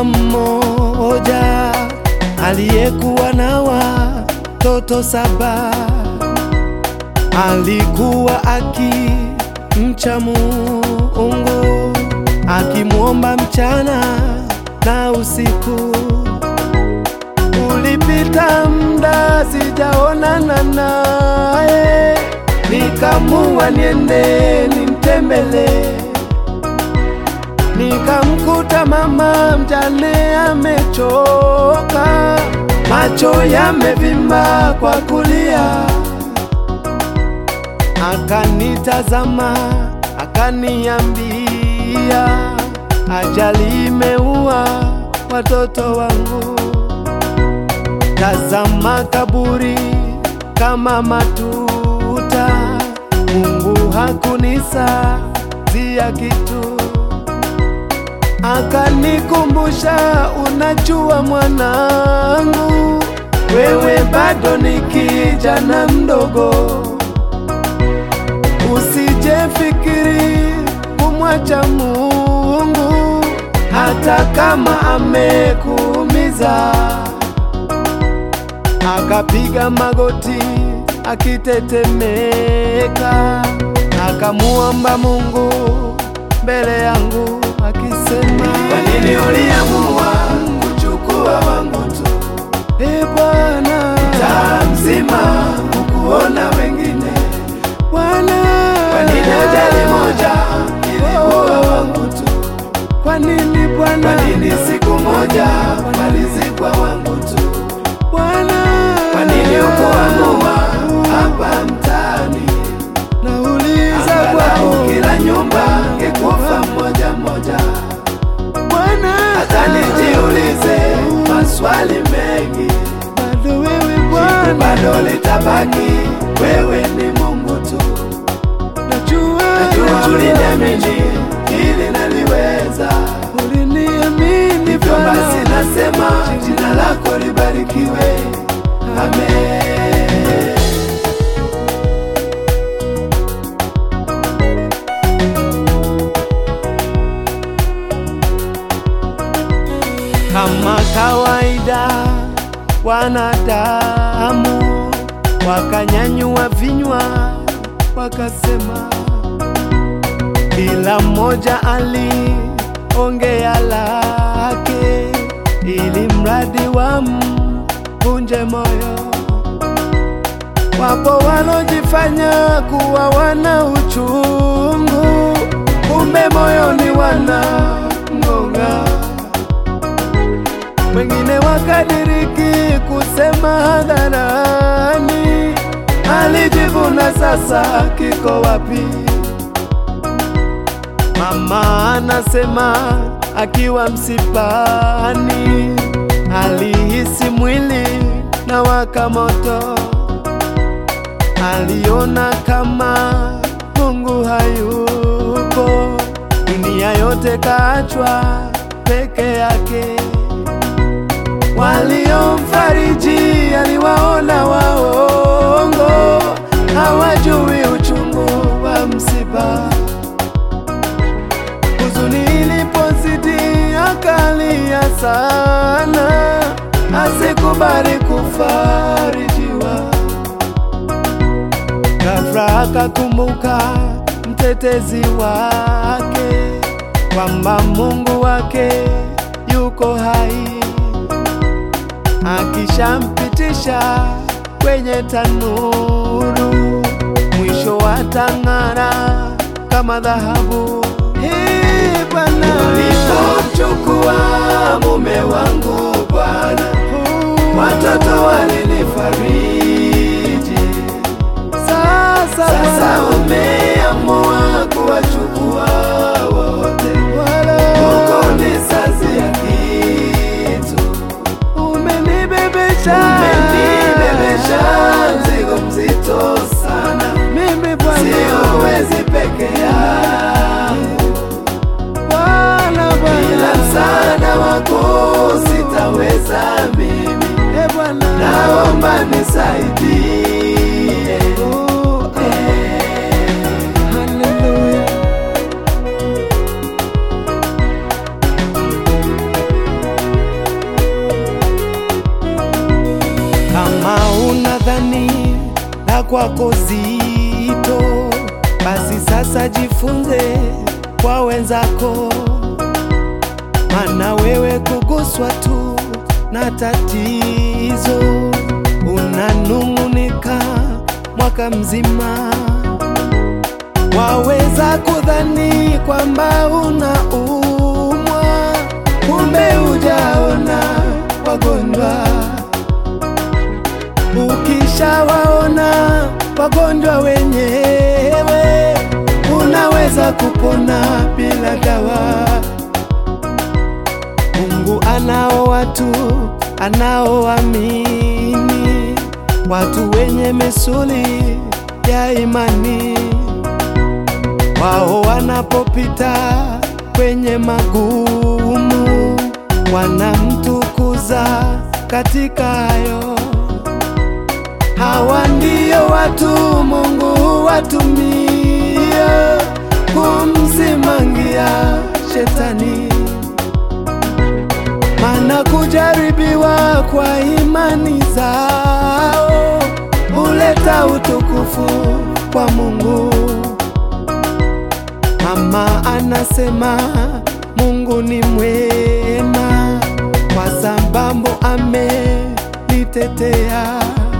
mama mmoja aliyekuwa na watoto saba, alikuwa akimcha Mungu, akimwomba mchana na usiku. Ulipita muda sijaonana naye, nikamua niende nimtembelee nikamkuta mama mjane amechoka, macho yamevimba kwa kulia. Akanitazama akaniambia, ajali imeua watoto wangu. Tazama kaburi kama matuta, Mungu hakunisaidia kitu akanikumbusha, unajua mwanangu, wewe bado ni kijana mdogo, usijefikiri kumwacha Mungu hata kama amekuumiza. Akapiga magoti akitetemeka, akamuomba Mungu mbele yangu akisema, Kwa nini uliamua kuchukua wangu tu? E Bwana, Taa mzima hukuona wengine. Bwana, Kwa nini ajali moja iliua wangu tu? kwa nini Bwana, Kwa nini siku moja walizikwa wangu tu? Bwana, Kwa nini ukuamua hapa mtaani? nauliza Angalau kwako kila nyumba ngekufa mmoja mmoja. Bwana, Hata nijiulize maswali mengi, bado wewe jibu Bwana, bado litabaki, wewe ni Mungu tu. najua Najua uliniamini ili naliweza, uliniamini hivyo Bwana, basi nasema jina lako libarikiwe. Amen. kama kawaida wanadamu wakanyanyua vinywa wakasema, kila mmoja aliongea lake, ili mradi wamvunje moyo. Wapo walojifanya kuwa wana uchungu, kumbe moyoni wana ng'ong'a wengine wakadiriki kusema hadharani, alijivuna sasa kiko wapi? Mama anasema akiwa msipani, alihisi mwili na waka moto, aliona kama Mungu hayupo, dunia yote kaachwa peke yake waliomfariji aliwaona waongo, hawajui uchungu wa msiba. Huzuni ilipozidi akalia sana, asikubali kufarijiwa. Ghafla akakumbuka mtetezi wake, kwamba Mungu wake yuko hai akishampitisha kwenye tanuru, mwisho watang'ara kama dhahabu. Ee Bwana, Ulipomchukua mume wangu Bwana, watoto walinifariji. sasa Sasa Bwana, umeamua kuwachukua wote, wala uko nisazia kitu, umenibebesha umenibebesha mzigo mzito sana, mimi Bwana, siwezi peke yangu, Bwana, bila Bwana, msaada wako sitaweza mimi, Ee Bwana, naomba nisaidie. la kwako zito, basi sasa jifunze kwa wenzako, mana wewe kuguswa tu na tatizo unanung'unika mwaka mzima. Waweza kudhani kwamba unaumwa, kumbe hujaona wagonjwa. Ukishawaona wagonjwa wenyewe, unaweza kupona bila dawa. Mungu anao watu anaoamini, watu wenye misuli ya imani. Wao wanapopita kwenye magumu, wanamtukuza katika hayo. Hawa ndio watu Mungu watumia kumsimangia shetani mana kujaribiwa kwa imani zao huleta utukufu kwa Mungu. Mama anasema Mungu ni mwema kwa sababu amenitetea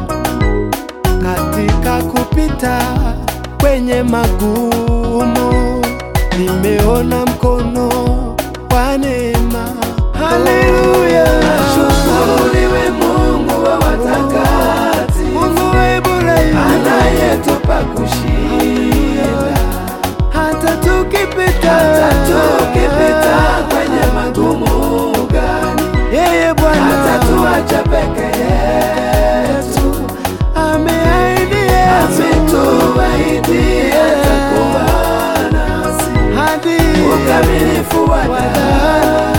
katika kupita kwenye magumu, nimeona mkono wa neema. Haleluya, Ashukuriwe Mungu wa watakatifu, Mungu wa Ibrahimu, anayetupa kushinda hata tukipita hata tukipita kwenye magumu gani, yeye Bwana hatatuacha peke yetu, ameahidi Yesu ametuahidi atakuwa nasi hadi ukamilifu wa damu